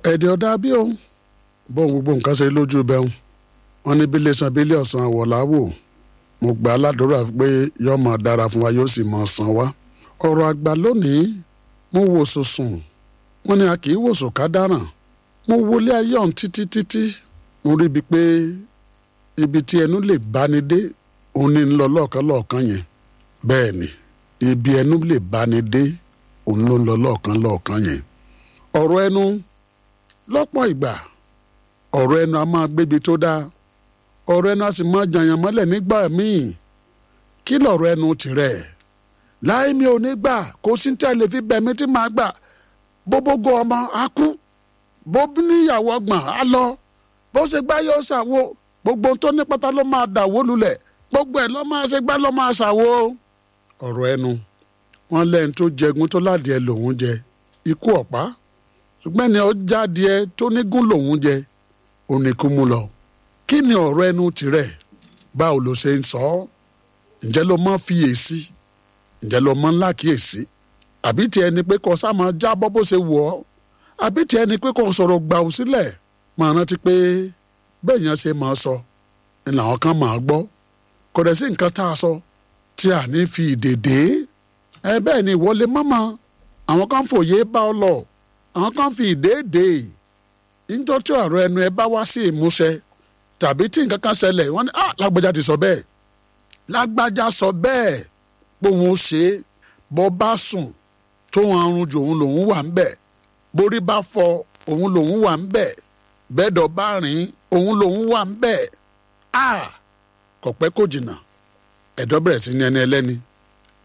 ẹ̀dẹ̀ ọ̀dà bí òun bóun gbogbo nǹkan ṣe lójú bẹ́ẹ̀ wọn ní bílẹ̀ san bílẹ̀ ọ̀sán àwọ̀láwò mo gbà á ládùúrà pé yóò máa dára fún wa yóò sì máa san wá. ọ̀rọ̀ àgbà lónìí mo wò sùsùn wọn ni a kì í wòsàn ká dáràn mo wọlé ayé ọ̀hún títí títí mo rí ibi pé ibi tí ẹnu lè báni dé òun ní ń lọ lọ́ọ̀kan lọ́ọ̀kan yẹn bẹ́ẹ̀ ni ibi ẹnu lè báni dé òun ló ń lọ lọ́ọ̀kan lọ́ọ̀kan yẹn ọ̀rọ̀ ẹnu lọ́pọ̀ ìgbà ọ̀rọ̀ ẹnu a máa gbébi tó dáa ọ̀rọ̀ ẹnu a sì máa jàyàn mọ́lẹ̀ nígbà míì kí lọ̀rọ̀ ẹnu tirẹ̀ láì mi ò ní gbà kó sí tẹ́lẹ̀ fi bẹ̀mí tí màá gbà bóbógo ọmọ á kú bó níyàwó ọgbọ̀n á lọ bó ṣe gbá yóò ṣàwo gbogbo tó ní pátá ló máa dàwó lulẹ̀ gbogbo ẹ̀ ló máa ṣe gbá ló máa ṣàwo. ọ̀rọ̀ ẹnu wọn lẹ́yìn tó jẹgun tó ládìẹ lòún jẹ ikú ọ̀pá ṣùgbọ́n ẹni ọjà adìẹ tó nígún lòún jẹ oníkú mú lọ. kí ni ọ̀rọ̀ ẹnu tirẹ̀ báwo ló ṣe ń sọ ọ́ ǹjẹ́ ló mọ́ fiyèsí ǹjẹ́ ló mọ́ ńlá kíyèsí àbí tiẹ̀ ni pé kó sá máa jábọ́ bó ṣe wù ọ́ àbí tiẹ̀ ni pé kó sọ̀rọ̀ gbà ó sílẹ̀ máa rántí pé bẹ́ẹ̀ yẹn ṣe máa sọ ni làwọn kan máa gbọ́ kò dẹ̀ sí nǹkan tá a sọ tí a ní fi ìdèdè ẹ bẹ́ẹ̀ ni ìwọlé mọ́mọ́ àwọn kan fòye bá ọ lọ àwọn kan fi ìdèdè níjọ́ tí ọ̀rọ̀ ẹnu ẹ bá wá sí ìmúṣẹ tàbí tí nǹkan kan ṣẹlẹ̀ wọ́n ní ah lágbájá ti sọ bẹ́ẹ̀ lágbájá sọ bẹ́ẹ̀ pé òun ó ṣe é bọ́ bá sùn tóun arun jù òun lòun wà ń bẹ̀ borí bá fọ òun lòun wà ń bẹ̀ bẹ́ẹ̀dọ̀ bá rìn òun lòun wà ń bẹ̀ a kò pẹ́ kò jìnnà ẹ̀dọ́ bẹ̀rẹ̀ sí ní ẹni ẹlẹ́ni